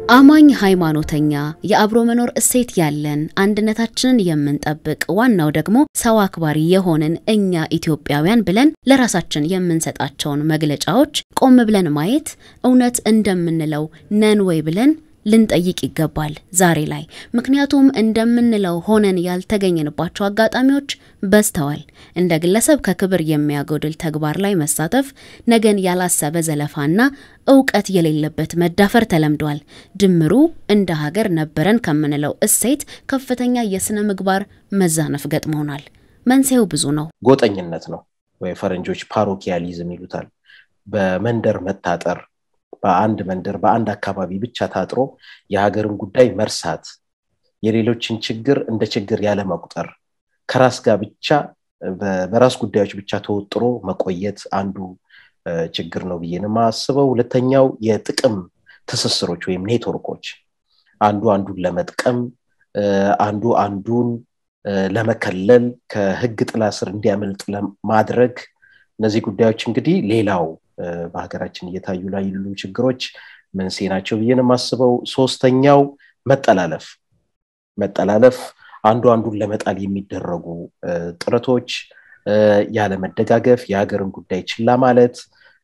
አማኝ ሃይማኖተኛ፣ የአብሮ መኖር እሴት ያለን፣ አንድነታችንን የምንጠብቅ፣ ዋናው ደግሞ ሰው አክባሪ የሆንን እኛ ኢትዮጵያውያን ብለን ለራሳችን የምንሰጣቸውን መግለጫዎች ቆም ብለን ማየት እውነት እንደምንለው ነን ወይ ብለን ልንጠይቅ ይገባል ዛሬ ላይ። ምክንያቱም እንደምንለው ሆነን ያልተገኘንባቸው አጋጣሚዎች በዝተዋል። እንደ ግለሰብ ከክብር የሚያጎድል ተግባር ላይ መሳተፍ፣ ነገን ያላሰበ ዘለፋና እውቀት የሌለበት መዳፈር ተለምዷል። ድምሩ እንደ ሀገር ነበረን ከምንለው እሴት ከፍተኛ የስነ ምግባር መዛነፍ ገጥሞናል። መንስኤው ብዙ ነው። ጎጠኝነት ነው ወይ ፈረንጆች ፓሮኪያሊዝም ይሉታል። በመንደር መታጠር በአንድ መንደር በአንድ አካባቢ ብቻ ታጥሮ የሀገርን ጉዳይ መርሳት፣ የሌሎችን ችግር እንደ ችግር ያለመቁጠር፣ ከራስ ጋር ብቻ በራስ ጉዳዮች ብቻ ተወጥሮ መቆየት አንዱ ችግር ነው ብዬ ነው የማስበው። ሁለተኛው የጥቅም ትስስሮች ወይም ኔትወርኮች፣ አንዱ አንዱን ለመጥቀም፣ አንዱ አንዱን ለመከለል፣ ከህግ ጥላ ስር እንዲያመልጥ ለማድረግ እነዚህ ጉዳዮች እንግዲህ ሌላው በሀገራችን እየታዩ ላይ ያሉ ችግሮች መንስኤ ናቸው ብዬ ነው የማስበው። ሶስተኛው መጠላለፍ መጠላለፍ አንዱ አንዱን ለመጣል የሚደረጉ ጥረቶች፣ ያለመደጋገፍ፣ የሀገርን ጉዳይ ችላ ማለት፣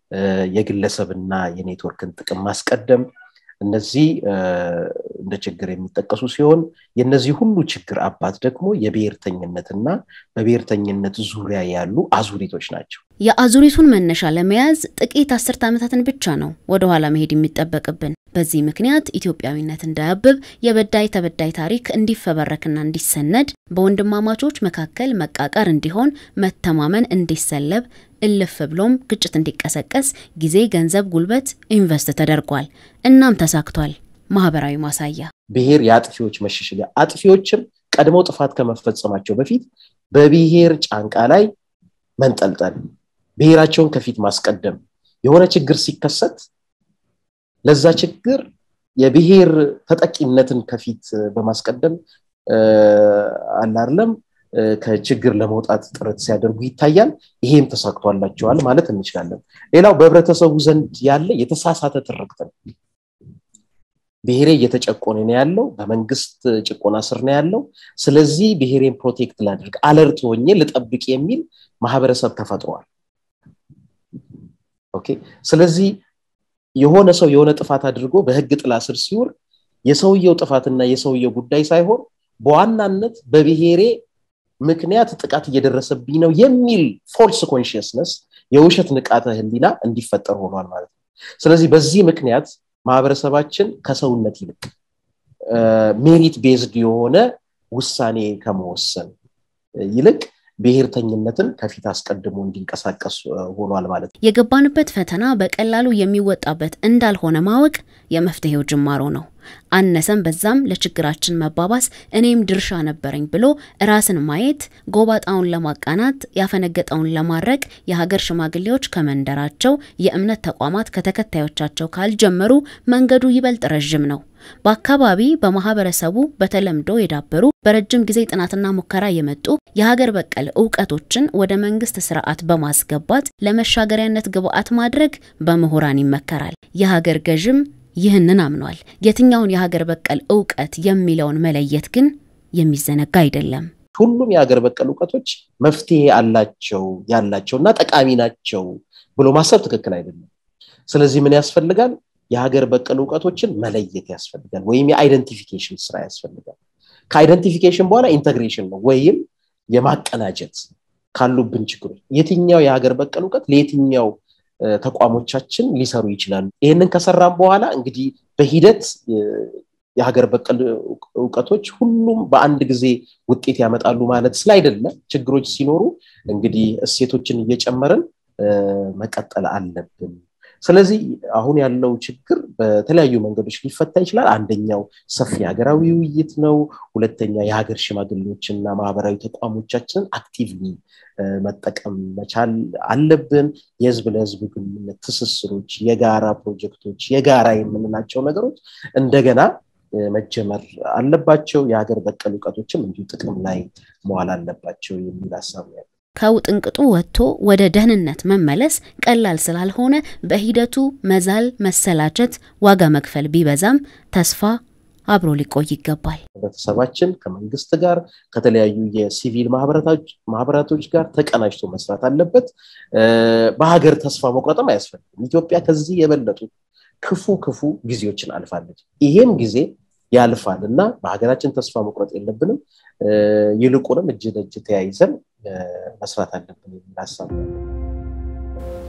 የግለሰብና የኔትወርክን ጥቅም ማስቀደም እነዚህ እንደ ችግር የሚጠቀሱ ሲሆን የነዚህ ሁሉ ችግር አባት ደግሞ የብሔርተኝነትና በብሔርተኝነት ዙሪያ ያሉ አዙሪቶች ናቸው። የአዙሪቱን መነሻ ለመያዝ ጥቂት አስርት ዓመታትን ብቻ ነው ወደኋላ መሄድ የሚጠበቅብን። በዚህ ምክንያት ኢትዮጵያዊነት እንዳያብብ የበዳይ ተበዳይ ታሪክ እንዲፈበረክና እንዲሰነድ፣ በወንድማማቾች መካከል መቃቀር እንዲሆን፣ መተማመን እንዲሰለብ፣ እልፍ ብሎም ግጭት እንዲቀሰቀስ ጊዜ፣ ገንዘብ፣ ጉልበት ኢንቨስት ተደርጓል። እናም ተሳክቷል። ማህበራዊ ማሳያ ብሔር የአጥፊዎች መሸሸጊያ፣ አጥፊዎችም ቀድመው ጥፋት ከመፈጸማቸው በፊት በብሔር ጫንቃ ላይ መንጠልጠል፣ ብሔራቸውን ከፊት ማስቀደም፣ የሆነ ችግር ሲከሰት ለዛ ችግር የብሔር ተጠቂነትን ከፊት በማስቀደም አላርለም ከችግር ለመውጣት ጥረት ሲያደርጉ ይታያል። ይሄም ተሳክቷላቸዋል ማለት እንችላለን። ሌላው በህብረተሰቡ ዘንድ ያለ የተሳሳተ ትርክት ነው። ብሔሬ እየተጨቆነ ነው ያለው፣ በመንግስት ጭቆና ስር ነው ያለው። ስለዚህ ብሔሬን ፕሮቴክት ላድርግ፣ አለርት ሆኜ ልጠብቅ የሚል ማህበረሰብ ተፈጥሯል። ኦኬ ስለዚህ የሆነ ሰው የሆነ ጥፋት አድርጎ በህግ ጥላ ስር ሲውል የሰውየው ጥፋትና የሰውየው ጉዳይ ሳይሆን በዋናነት በብሔሬ ምክንያት ጥቃት እየደረሰብኝ ነው የሚል ፎልስ ኮንሽየስነስ የውሸት ንቃተ ህሊና እንዲፈጠር ሆኗል ማለት ነው። ስለዚህ በዚህ ምክንያት ማህበረሰባችን ከሰውነት ይልቅ ሜሪት ቤዝድ የሆነ ውሳኔ ከመወሰን ይልቅ ብሔርተኝነትን ከፊት አስቀድሞ እንዲንቀሳቀስ ሆኗል ማለት ነው። የገባንበት ፈተና በቀላሉ የሚወጣበት እንዳልሆነ ማወቅ የመፍትሄው ጅማሮ ነው። አነሰም በዛም ለችግራችን መባባስ እኔም ድርሻ ነበረኝ ብሎ ራስን ማየት፣ ጎባጣውን ለማቃናት ያፈነገጠውን ለማድረቅ የሀገር ሽማግሌዎች ከመንደራቸው፣ የእምነት ተቋማት ከተከታዮቻቸው ካልጀመሩ መንገዱ ይበልጥ ረዥም ነው። በአካባቢ በማህበረሰቡ በተለምዶ የዳበሩ በረጅም ጊዜ ጥናትና ሙከራ የመጡ የሀገር በቀል እውቀቶችን ወደ መንግስት ስርዓት በማስገባት ለመሻገሪያነት ግብዓት ማድረግ በምሁራን ይመከራል። የሀገር ገዥም ይህንን አምኗል። የትኛውን የሀገር በቀል እውቀት የሚለውን መለየት ግን የሚዘነጋ አይደለም። ሁሉም የሀገር በቀል እውቀቶች መፍትሄ አላቸው ያላቸው እና ጠቃሚ ናቸው ብሎ ማሰብ ትክክል አይደለም። ስለዚህ ምን ያስፈልጋል? የሀገር በቀል እውቀቶችን መለየት ያስፈልጋል፣ ወይም የአይደንቲፊኬሽን ስራ ያስፈልጋል። ከአይደንቲፊኬሽን በኋላ ኢንተግሬሽን ነው ወይም የማቀናጀት ካሉብን ችግሮች የትኛው የሀገር በቀል እውቀት ለየትኛው ተቋሞቻችን ሊሰሩ ይችላሉ። ይህንን ከሰራም በኋላ እንግዲህ በሂደት የሀገር በቀል እውቀቶች ሁሉም በአንድ ጊዜ ውጤት ያመጣሉ ማለት ስላይደለ ችግሮች ሲኖሩ እንግዲህ እሴቶችን እየጨመርን መቀጠል አለብን። ስለዚህ አሁን ያለው ችግር በተለያዩ መንገዶች ሊፈታ ይችላል። አንደኛው ሰፊ ሀገራዊ ውይይት ነው። ሁለተኛ የሀገር ሽማግሌዎችና ማህበራዊ ተቋሞቻችንን አክቲቭሊ መጠቀም መቻል አለብን። የህዝብ ለህዝብ ግንኙነት ትስስሮች፣ የጋራ ፕሮጀክቶች፣ የጋራ የምንላቸው ነገሮች እንደገና መጀመር አለባቸው። የሀገር በቀል እውቀቶችም እንዲሁ ጥቅም ላይ መዋል አለባቸው የሚል ሀሳብ ነው። ከውጥንቅጡ ወጥቶ ወደ ደህንነት መመለስ ቀላል ስላልሆነ በሂደቱ መዛል፣ መሰላቸት፣ ዋጋ መክፈል ቢበዛም ተስፋ አብሮ ሊቆይ ይገባል። ህብረተሰባችን ከመንግስት ጋር ከተለያዩ የሲቪል ማህበራቶች ጋር ተቀናጅቶ መስራት አለበት። በሀገር ተስፋ መቁረጥም አያስፈልግም። ኢትዮጵያ ከዚህ የበለጡ ክፉ ክፉ ጊዜዎችን አልፋለች። ይሄም ጊዜ ያልፋል እና በሀገራችን ተስፋ መቁረጥ የለብንም። ይልቁንም እጅ ለእጅ ተያይዘን መስራት አለብን የሚል ሀሳብ